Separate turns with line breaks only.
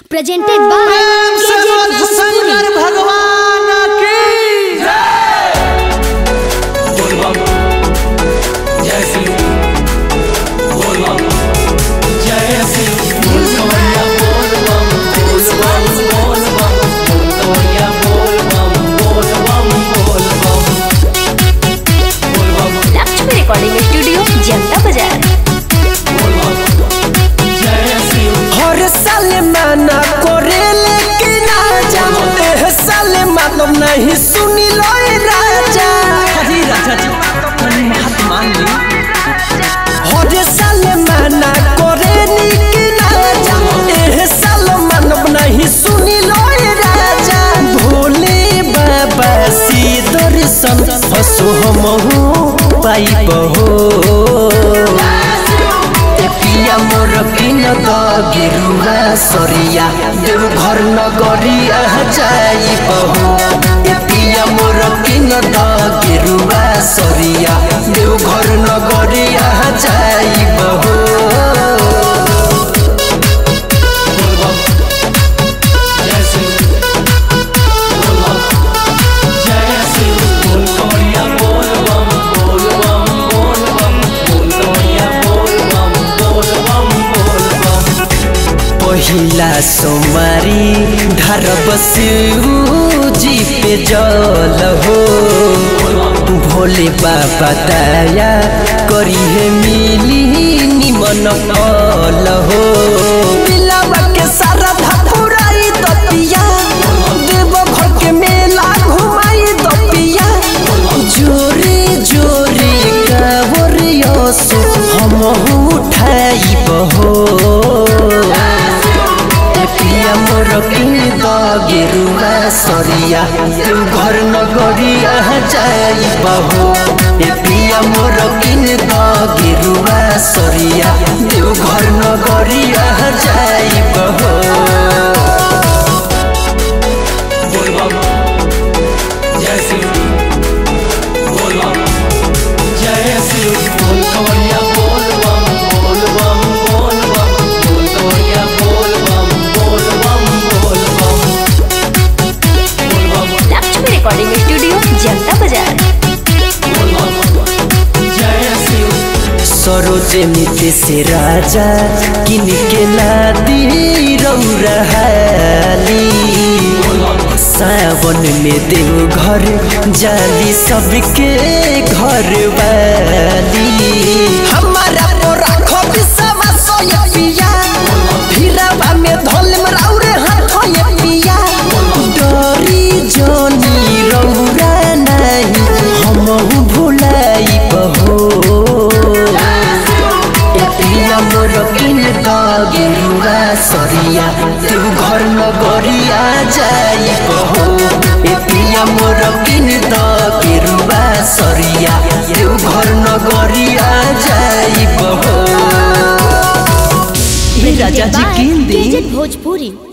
presented by
प्रेम से
KJ
बोल Shankar
Bhojpuri.
भगवान की
लक्ष्मी रिकॉर्डिंग स्टूडियो जनता बाजार
हर साल माना करे लेकिन आजा एह साल मानव नहीं सुनी लो ए राजा
अरे राजा जी तनी बात मान ली
हर साल माना करे लेकिन आजा एह साल मानव नहीं सुनी लो ए राजा भोले बाबा सी दर्शन हसो हमहु पाइब हो ए पिया मोर किन द गेरुवा सरिया देव घर नगरिया जाइब हो ए पिया मोर किन द गेरुवा सरिया देव घर नगरिया जाइब हो पहिला सोमारी ढरब जी पे जल हो भोले बाबा दया करी है मिली निमन फल हो दिलावा के सारा धपुराई दतिया देव घर के मेला घुमाई दतिया जोरे जोरे कावरिया सो हम उठाई बहो ए पिया मोर किन द गेरुवा सरिया तू घर नगरिया जाई बहो ए पिया मोर किन द गेरुवा सरिया तू घर नगरिया जाई बहो
लक्ष्मी रिकॉर्डिंग स्टूडियो जनता बाजार
सरोजे मिते से राजा किन के लादी रौरहाली सावन में देव घर जाली सबके घर वाली हमारा तो राखो विश्वास ये पिया हीराबा में धोल मराउरे हाथ ये पिया डरी जोनी रौरा नहीं हम भुलाई बहो ए पिया मोर किन द गेरुवा सरिया तू घर नगरिया जाई बहो ए पिया मोर किन द गेरुवा सरिया तू घर नगरिया जाई बहो
राजा जी
Presented by
किन दी
KJ Bhojpuri.